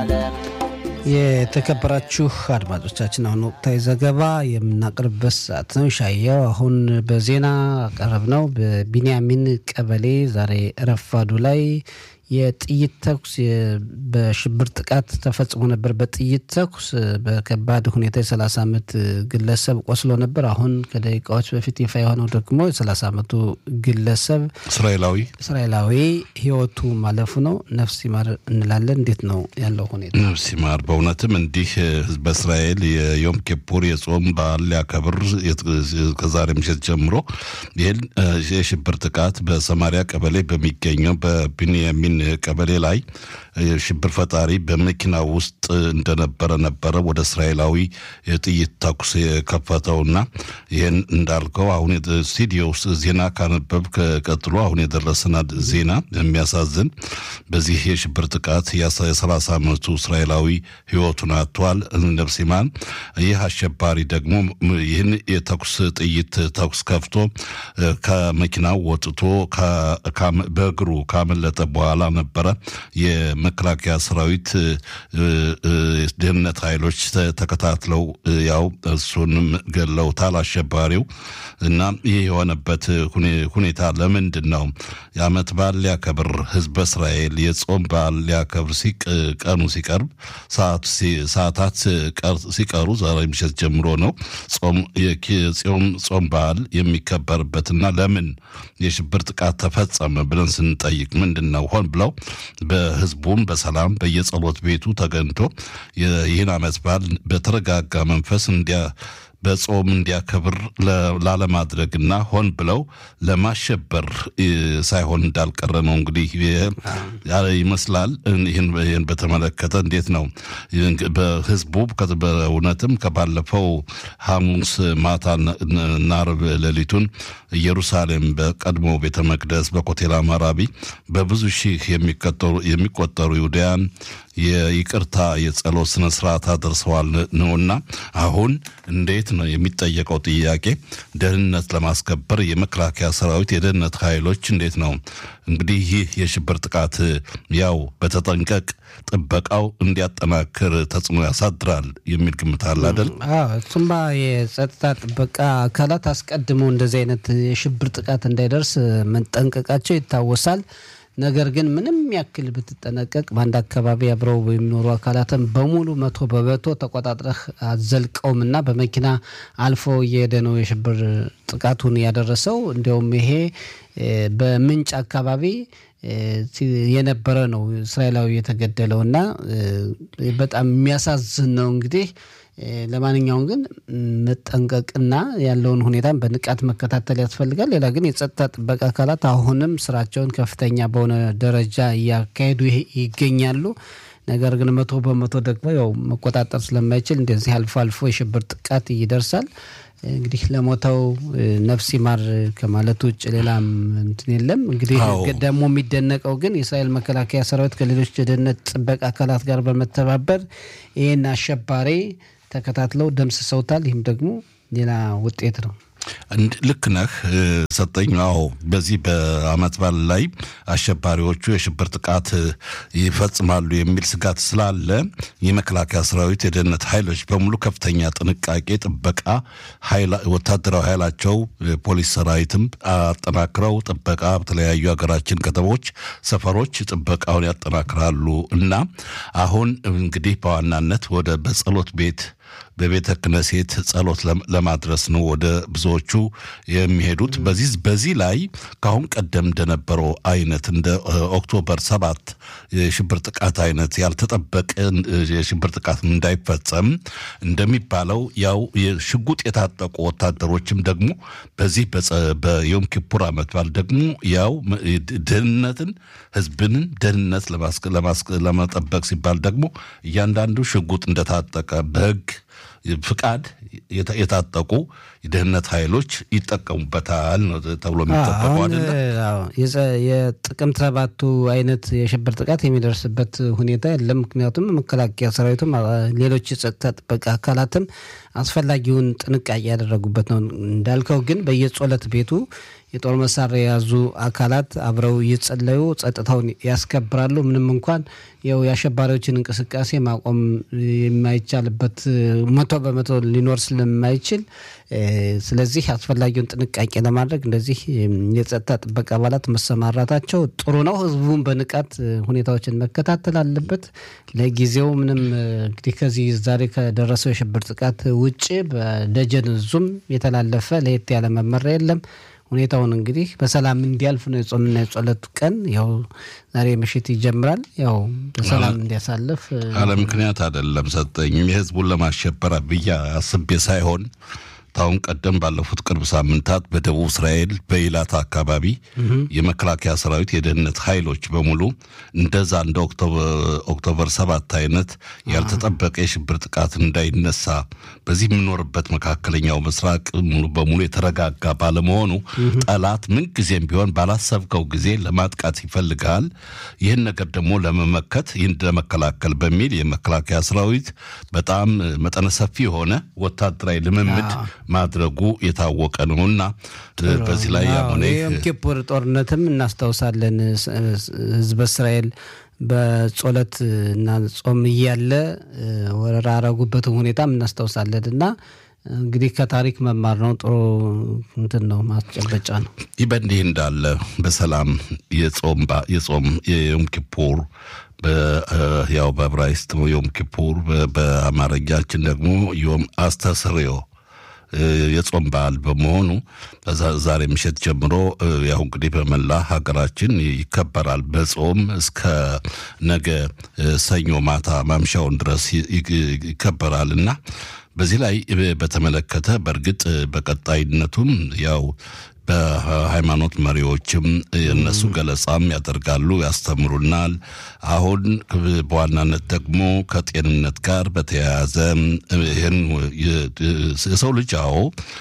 የተከበራችሁ አድማጮቻችን አሁን ወቅታዊ ዘገባ የምናቀርብበት ሰዓት ነው። ሻየው አሁን በዜና አቀረብ ነው። በቢንያሚን ቀበሌ ዛሬ ረፋዱ ላይ የጥይት ተኩስ በሽብር ጥቃት ተፈጽሞ ነበር። በጥይት ተኩስ በከባድ ሁኔታ የ30 ዓመት ግለሰብ ቆስሎ ነበር። አሁን ከደቂቃዎች በፊት ይፋ የሆነው ደግሞ የ30 ዓመቱ ግለሰብ እስራኤላዊ እስራኤላዊ ሕይወቱ ማለፉ ነው። ነፍስ ይማር እንላለን። እንዴት ነው ያለው ሁኔታ? ነፍስ ይማር። በእውነትም እንዲህ ህዝበ እስራኤል የዮም ኪፑር የጾም በዓል ሊያከብር ከዛሬ ምሽት ጀምሮ ይህን የሽብር ጥቃት በሰማሪያ ቀበሌ በሚገኘው በቢንያሚን ቀበሌ ላይ ሽብር ፈጣሪ በመኪና ውስጥ እንደነበረ ነበረ ወደ እስራኤላዊ የጥይት ተኩስ የከፈተውና ይህን እንዳልከው አሁን ስቱዲዮ ውስጥ ዜና ካነበብ ቀጥሎ አሁን የደረሰን ዜና የሚያሳዝን በዚህ የሽብር ጥቃት የሰላሳ ዓመቱ እስራኤላዊ ህይወቱን አጥቷል። ነፍሲማን ይህ አሸባሪ ደግሞ ይህን የተኩስ ጥይት ተኩስ ከፍቶ ከመኪናው ወጥቶ በእግሩ ካመለጠ በኋላ ነበረ የመከላከያ ሰራዊት ደህንነት ኃይሎች ተከታትለው ያው እሱንም ገለውታል አሸባሪው እና ይህ የሆነበት ሁኔታ ለምንድን ነው? የዓመት በዓል ሊያከብር ህዝበ እስራኤል የጾም በዓል ሊያከብር ቀኑ ሲቀርብ ሰዓታት ሲቀሩ ዛሬ ምሽት ጀምሮ ነው ጾም በዓል የሚከበርበትና ለምን የሽብር ጥቃት ተፈጸመ ብለን ስንጠይቅ ምንድን ነው ሆን ብለው በህዝቡም በሰላም በየጸሎት ቤቱ ተገኝቶ ይህን ዓመት በዓል በተረጋጋ መንፈስ እንዲያ በጾም እንዲያከብር ላለማድረግና ሆን ብለው ለማሸበር ሳይሆን እንዳልቀረ ነው እንግዲህ ይመስላል። ይህን በተመለከተ እንዴት ነው በህዝቡ በእውነትም ከባለፈው ሐሙስ ማታና ዓርብ ሌሊቱን ኢየሩሳሌም በቀድሞ ቤተ መቅደስ በኮቴል አማራቢ በብዙ ሺህ የሚቆጠሩ ይሁዳያን የይቅርታ የጸሎት ስነ ስርዓት አድርሰዋል ነውና አሁን እንዴት ነው የሚጠየቀው ጥያቄ ደህንነት ለማስከበር የመከላከያ ሰራዊት የደህንነት ኃይሎች እንዴት ነው እንግዲህ ይህ የሽብር ጥቃት ያው በተጠንቀቅ ጥበቃው እንዲያጠናክር ተጽዕኖ ያሳድራል የሚል ግምት አለ አይደል? እሱማ የጸጥታ ጥበቃ አካላት አስቀድመው እንደዚህ አይነት የሽብር ጥቃት እንዳይደርስ መጠንቀቃቸው ይታወሳል። ነገር ግን ምንም ያክል ብትጠነቀቅ በአንድ አካባቢ አብረው የሚኖሩ አካላትን በሙሉ መቶ በመቶ ተቆጣጥረህ አዘልቀውም እና በመኪና አልፎ እየሄደ ነው የሽብር ጥቃቱን ያደረሰው። እንዲያውም ይሄ በምንጭ አካባቢ የነበረ ነው እስራኤላዊ የተገደለው እና በጣም የሚያሳዝን ነው እንግዲህ ለማንኛውም ግን መጠንቀቅና ያለውን ሁኔታን በንቃት መከታተል ያስፈልጋል። ሌላ ግን የጸጥታ ጥበቃ አካላት አሁንም ስራቸውን ከፍተኛ በሆነ ደረጃ እያካሄዱ ይገኛሉ። ነገር ግን መቶ በመቶ ደግሞ ያው መቆጣጠር ስለማይችል እንደዚህ አልፎ አልፎ የሽብር ጥቃት ይደርሳል። እንግዲህ ለሞተው ነፍስ ይማር ከማለት ውጭ ሌላም እንትን የለም። እንግዲህ ደግሞ የሚደነቀው ግን የእስራኤል መከላከያ ሰራዊት ከሌሎች የደህንነት ጥበቃ አካላት ጋር በመተባበር ይህን አሸባሪ ተከታትለው ደምስሰውታል። ይህም ደግሞ ሌላ ውጤት ነው። ልክ ነህ ሰጠኝ። አዎ በዚህ በዓመት በዓል ላይ አሸባሪዎቹ የሽብር ጥቃት ይፈጽማሉ የሚል ስጋት ስላለ የመከላከያ ሰራዊት የደህንነት ኃይሎች በሙሉ ከፍተኛ ጥንቃቄ፣ ጥበቃ ወታደራዊ ኃይላቸው ፖሊስ ሰራዊትም አጠናክረው ጥበቃ በተለያዩ ሀገራችን ከተሞች፣ ሰፈሮች ጥበቃውን ያጠናክራሉ እና አሁን እንግዲህ በዋናነት ወደ በጸሎት ቤት በቤተ ክነሴት ጸሎት ለማድረስ ነው ወደ ብዙዎቹ የሚሄዱት። በዚህ በዚህ ላይ ከአሁን ቀደም እንደነበረው አይነት እንደ ኦክቶበር ሰባት የሽብር ጥቃት አይነት ያልተጠበቀ የሽብር ጥቃት እንዳይፈጸም እንደሚባለው ያው ሽጉጥ የታጠቁ ወታደሮችም ደግሞ በዚህ በዮም ኪፑር ዓመት በዓል ደግሞ ያው ደህንነትን ህዝብንን ደህንነት ለመጠበቅ ሲባል ደግሞ እያንዳንዱ ሽጉጥ እንደታጠቀ በህግ ፍቃድ የታጠቁ የደህንነት ኃይሎች ይጠቀሙበታል ተብሎ የሚጠበቀው አይደለ? የጥቅምት ሰባቱ አይነት የሽብር ጥቃት የሚደርስበት ሁኔታ የለም። ምክንያቱም መከላከያ ሰራዊቱም ሌሎች የጸጥታ ጥበቃ አካላትም አስፈላጊውን ጥንቃቄ ያደረጉበት ነው። እንዳልከው ግን በየጸሎት ቤቱ የጦር መሳሪያ የያዙ አካላት አብረው እየጸለዩ ጸጥታውን ያስከብራሉ። ምንም እንኳን ያው የአሸባሪዎችን እንቅስቃሴ ማቆም የማይቻልበት መቶ በመቶ ሊኖር ስለማይችል ስለዚህ አስፈላጊውን ጥንቃቄ ለማድረግ እንደዚህ የጸጥታ ጥበቃ አባላት መሰማራታቸው ጥሩ ነው። ህዝቡን በንቃት ሁኔታዎችን መከታተል አለበት። ለጊዜው ምንም እንግዲህ ከዚህ ዛሬ ከደረሰው የሽብር ጥቃት ውጭ በደጀን ዙም የተላለፈ ለየት ያለ መመሪያ የለም። ሁኔታውን እንግዲህ በሰላም እንዲያልፍ ነው የጾምና የጸሎት ቀን ያው ዛሬ ምሽት ይጀምራል። ያው በሰላም እንዲያሳልፍ አለ ምክንያት አይደለም ሰጠኝም የህዝቡን ለማሸበር ብዬ አስቤ ሳይሆን ታሁን ቀደም ባለፉት ቅርብ ሳምንታት በደቡብ እስራኤል በኢላት አካባቢ የመከላከያ ሰራዊት የደህንነት ኃይሎች በሙሉ እንደዛ እንደ ኦክቶበር ሰባት አይነት ያልተጠበቀ የሽብር ጥቃት እንዳይነሳ በዚህ የምኖርበት መካከለኛው ምስራቅ ሙሉ በሙሉ የተረጋጋ ባለመሆኑ ጠላት ምንጊዜም ቢሆን ባላሰብከው ጊዜ ለማጥቃት ይፈልጋል። ይህን ነገር ደግሞ ለመመከት ይህን ለመከላከል በሚል የመከላከያ ሰራዊት በጣም መጠነ ሰፊ የሆነ ወታደራዊ ልምምድ ማድረጉ የታወቀ ነውና በዚህ ላይ ያሆነ የዮም ኪፑር ጦርነትም እናስታውሳለን። ህዝበ እስራኤል በጾለት እና ጾም እያለ ወረራ ያረጉበትን ሁኔታም እናስታውሳለን እና እንግዲህ ከታሪክ መማር ነው። ጥሩ እንትን ነው፣ ማስጨበጫ ነው። ይህ በእንዲህ እንዳለ በሰላም የጾም የዮም ኪፑር ያው በዕብራይስጥ ዮም ኪፑር በአማርኛችን ደግሞ ዮም አስተስርዮ የጾም በዓል በመሆኑ ዛሬ ምሽት ጀምሮ ያው እንግዲህ በመላ ሀገራችን ይከበራል። በጾም እስከ ነገ ሰኞ ማታ ማምሻውን ድረስ ይከበራል እና በዚህ ላይ በተመለከተ በእርግጥ በቀጣይነቱም ያው በሃይማኖት መሪዎችም እነሱ ገለጻም ያደርጋሉ፣ ያስተምሩናል። አሁን በዋናነት ደግሞ ከጤንነት ጋር በተያያዘ ይህን የሰው ልጅ አዎ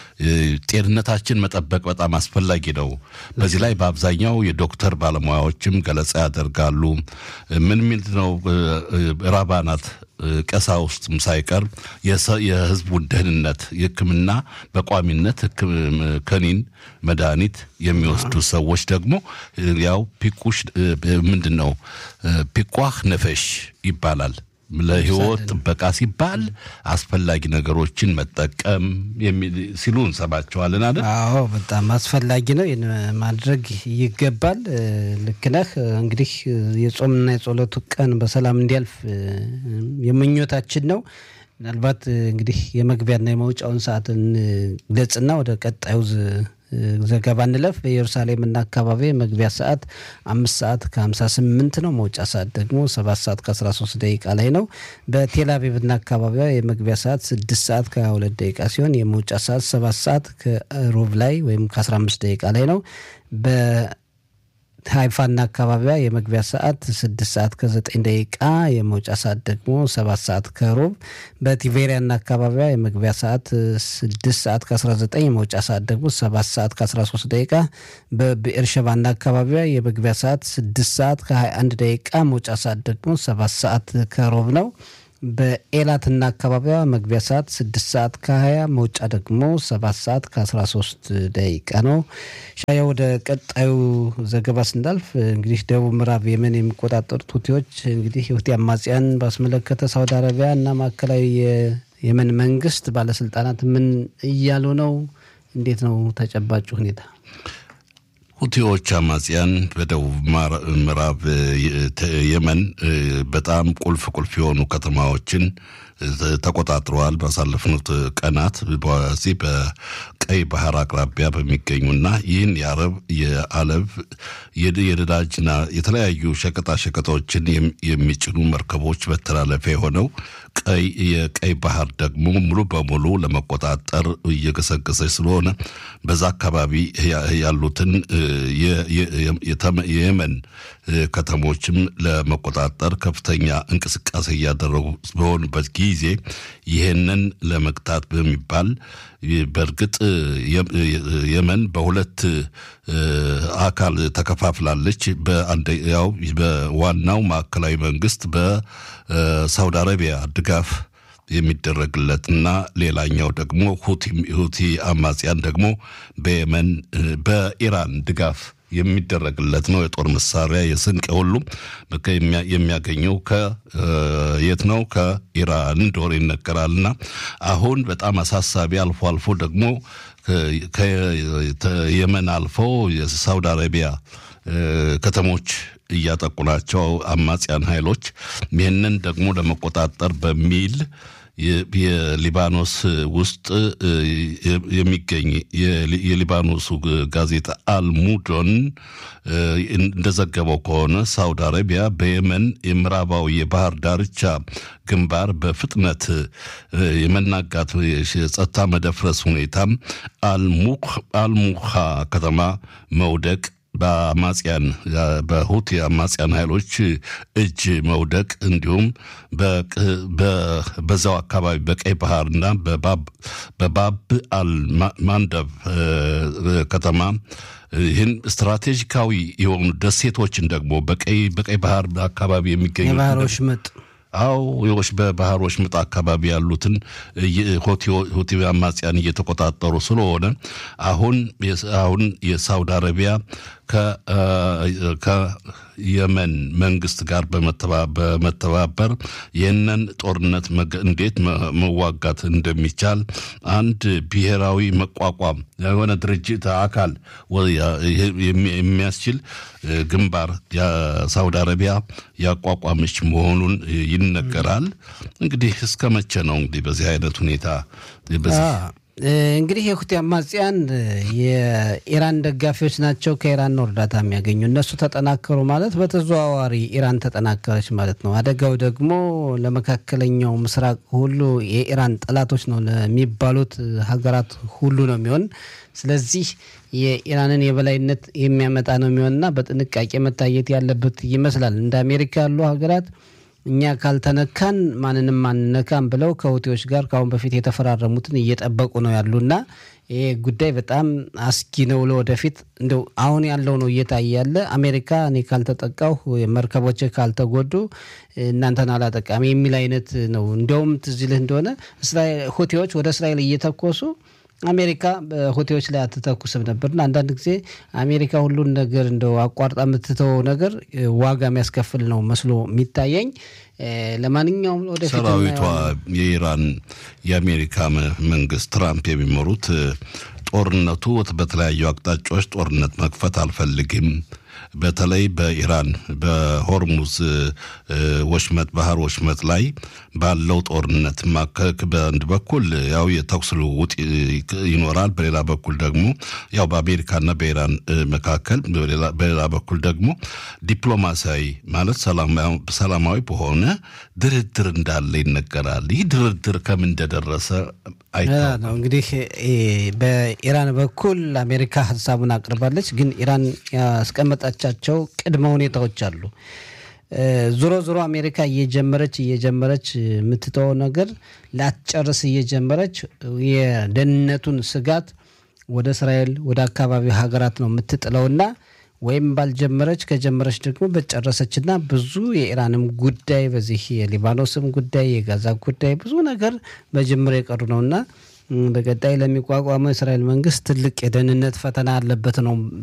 ጤንነታችን መጠበቅ በጣም አስፈላጊ ነው። በዚህ ላይ በአብዛኛው የዶክተር ባለሙያዎችም ገለጻ ያደርጋሉ። ምን ሚል ነው ራባናት ቀሳውስትም ሳይቀር የሕዝቡን ደህንነት የሕክምና በቋሚነት ከኒን መድኃኒት የሚወስዱ ሰዎች ደግሞ ያው ፒቁሽ ምንድን ነው ፒቋህ ነፈሽ ይባላል። ለህይወት ጥበቃ ሲባል አስፈላጊ ነገሮችን መጠቀም ሲሉ እንሰማቸዋለን አይደል? አዎ በጣም አስፈላጊ ነው። ይህን ማድረግ ይገባል። ልክ ነህ። እንግዲህ የጾምና የጸሎቱ ቀን በሰላም እንዲያልፍ የምኞታችን ነው። ምናልባት እንግዲህ የመግቢያና የመውጫውን ሰዓትን ገጽና ወደ ቀጣዩ ዘገባ እንለፍ። በኢየሩሳሌምና አካባቢ የመግቢያ ሰዓት አምስት ሰዓት ከሀምሳ ስምንት ነው። መውጫ ሰዓት ደግሞ ሰባት ሰዓት ከአስራ ሶስት ደቂቃ ላይ ነው። በቴል አቪቭና አካባቢዋ የመግቢያ ሰዓት ስድስት ሰዓት ከሀያ ሁለት ደቂቃ ሲሆን የመውጫ ሰዓት ሰባት ሰዓት ከሩብ ላይ ወይም ከአስራ አምስት ደቂቃ ላይ ነው። ሃይፋና አካባቢዋ የመግቢያ ሰዓት ስድስት ሰዓት ከዘጠኝ ደቂቃ የመውጫ ሰዓት ደግሞ ሰባት ሰዓት ከሩብ። በቲቬሪያና አካባቢዋ የመግቢያ ሰዓት ስድስት ሰዓት ከአስራ ዘጠኝ የመውጫ ሰዓት ደግሞ ሰባት ሰዓት ከአስራ ሶስት ደቂቃ። በብኤርሸባና አካባቢዋ የመግቢያ ሰዓት ስድስት ሰዓት ከሀያ አንድ ደቂቃ መውጫ ሰዓት ደግሞ ሰባት ሰዓት ከሩብ ነው። በኤላትና አካባቢዋ መግቢያ ሰዓት ስድስት ሰዓት ከሀያ መውጫ ደግሞ ሰባት ሰዓት ከአስራ ሶስት ደቂቃ ነው። ሻያ ወደ ቀጣዩ ዘገባ ስናልፍ እንግዲህ ደቡብ ምዕራብ የመን የሚቆጣጠሩት ሁቲዎች እንግዲህ የሁቲ አማጽያን ባስመለከተ ሳውዲ አረቢያ እና ማዕከላዊ የየመን መንግስት ባለስልጣናት ምን እያሉ ነው? እንዴት ነው ተጨባጭ ሁኔታ? ሁቲዎች አማጽያን በደቡብ ምዕራብ የመን በጣም ቁልፍ ቁልፍ የሆኑ ከተማዎችን ተቆጣጥረዋል። ባሳለፍኑት ቀናት በዚህ በቀይ ባህር አቅራቢያ በሚገኙና ይህን የአረብ የአለብ የነዳጅና የተለያዩ ሸቀጣ ሸቀጦችን የሚጭኑ መርከቦች መተላለፊያ የሆነው ቀይ የቀይ ባህር ደግሞ ሙሉ በሙሉ ለመቆጣጠር እየገሰገሰች ስለሆነ በዛ አካባቢ ያሉትን የየመን ከተሞችም ለመቆጣጠር ከፍተኛ እንቅስቃሴ እያደረጉ በሆኑበት ጊዜ ይህንን ለመግታት በሚባል በእርግጥ የመን በሁለት አካል ተከፋፍላለች። በአንደኛው በዋናው ማዕከላዊ መንግስት በሳውዲ አረቢያ ድጋፍ የሚደረግለት እና ሌላኛው ደግሞ ሁቲ አማጽያን ደግሞ በየመን በኢራን ድጋፍ የሚደረግለት ነው። የጦር መሳሪያ የስንቅ ሁሉም የሚያገኘው ከየት ነው? ከኢራን እንደሆነ ይነገራልና አሁን በጣም አሳሳቢ አልፎ አልፎ ደግሞ ከየመን አልፈው የሳውዲ አረቢያ ከተሞች እያጠቁ ናቸው አማጽያን ኃይሎች። ይህንን ደግሞ ለመቆጣጠር በሚል የሊባኖስ ውስጥ የሚገኝ የሊባኖሱ ጋዜጣ አልሙዶን እንደዘገበው ከሆነ ሳውዲ አረቢያ በየመን የምዕራባዊ የባህር ዳርቻ ግንባር በፍጥነት የመናጋት የጸጥታ መደፍረስ ሁኔታም አልሙሃ ከተማ መውደቅ በአማጽያን በሁቲ አማጽያን ኃይሎች እጅ መውደቅ እንዲሁም በዛው አካባቢ በቀይ ባህርና በባብ አል ማንደብ ከተማ ይህን ስትራቴጂካዊ የሆኑ ደሴቶችን ደግሞ በቀይ በቀይ ባህር አካባቢ የሚገኙ የባህር ወሽመጥ አው ዎች በባህር ወሽመጥ አካባቢ ያሉትን ሁቲ አማጽያን እየተቆጣጠሩ ስለሆነ አሁን አሁን የሳውዲ አረቢያ ከየመን መንግስት ጋር በመተባበር ይህንን ጦርነት እንዴት መዋጋት እንደሚቻል አንድ ብሔራዊ መቋቋም የሆነ ድርጅት አካል የሚያስችል ግንባር የሳውዲ አረቢያ ያቋቋመች መሆኑን ይነገራል። እንግዲህ እስከ መቼ ነው እንግዲህ በዚህ አይነት ሁኔታ እንግዲህ የሁቲ አማጽያን የኢራን ደጋፊዎች ናቸው። ከኢራን ነው እርዳታ የሚያገኙ። እነሱ ተጠናከሩ ማለት በተዘዋዋሪ ኢራን ተጠናከረች ማለት ነው። አደጋው ደግሞ ለመካከለኛው ምስራቅ ሁሉ የኢራን ጠላቶች ነው ለሚባሉት ሀገራት ሁሉ ነው የሚሆን። ስለዚህ የኢራንን የበላይነት የሚያመጣ ነው የሚሆንና በጥንቃቄ መታየት ያለበት ይመስላል። እንደ አሜሪካ ያሉ ሀገራት እኛ ካልተነካን ማንንም አንነካም ብለው ከሁቲዎች ጋር ከአሁን በፊት የተፈራረሙትን እየጠበቁ ነው ያሉና ይሄ ጉዳይ በጣም አስጊ ነው ለወደፊት። እንደው አሁን ያለው ነው እየታየ ያለ አሜሪካ እኔ ካልተጠቃሁ መርከቦች ካልተጎዱ እናንተን አላጠቃሚ የሚል አይነት ነው። እንዲያውም ትዝ ይልህ እንደሆነ ሁቲዎች ወደ እስራኤል እየተኮሱ አሜሪካ በሁቴዎች ላይ አትተኩስም ነበርና አንዳንድ ጊዜ አሜሪካ ሁሉን ነገር እንደው አቋርጣ የምትተወው ነገር ዋጋ የሚያስከፍል ነው መስሎ የሚታየኝ። ለማንኛውም ወደፊት ሰራዊቷ የኢራን የአሜሪካ መንግስት ትራምፕ የሚመሩት ጦርነቱ በተለያዩ አቅጣጫዎች ጦርነት መክፈት አልፈልግም በተለይ በኢራን በሆርሙዝ ወሽመጥ ባህር ወሽመጥ ላይ ባለው ጦርነት ማከክ በአንድ በኩል ያው የተኩስ ልውውጥ ይኖራል፣ በሌላ በኩል ደግሞ ያው በአሜሪካና በኢራን መካከል፣ በሌላ በኩል ደግሞ ዲፕሎማሲያዊ ማለት ሰላማዊ በሆነ ድርድር እንዳለ ይነገራል። ይህ ድርድር ከምን እንደደረሰ አይታወቅም። እንግዲህ በኢራን በኩል አሜሪካ ሀሳቡን አቅርባለች፣ ግን ኢራን ያስቀመጣቻቸው ቅድመ ሁኔታዎች አሉ። ዞሮ ዞሮ አሜሪካ እየጀመረች እየጀመረች የምትተወው ነገር ላትጨርስ እየጀመረች የደህንነቱን ስጋት ወደ እስራኤል ወደ አካባቢው ሀገራት ነው የምትጥለውና ወይም ባልጀመረች ከጀመረች ደግሞ በጨረሰችና ብዙ የኢራንም ጉዳይ በዚህ የሊባኖስም ጉዳይ የጋዛ ጉዳይ ብዙ ነገር በጅምር የቀሩ ነውና በቀጣይ ለሚቋቋመው የእስራኤል መንግስት ትልቅ የደህንነት ፈተና አለበት ነው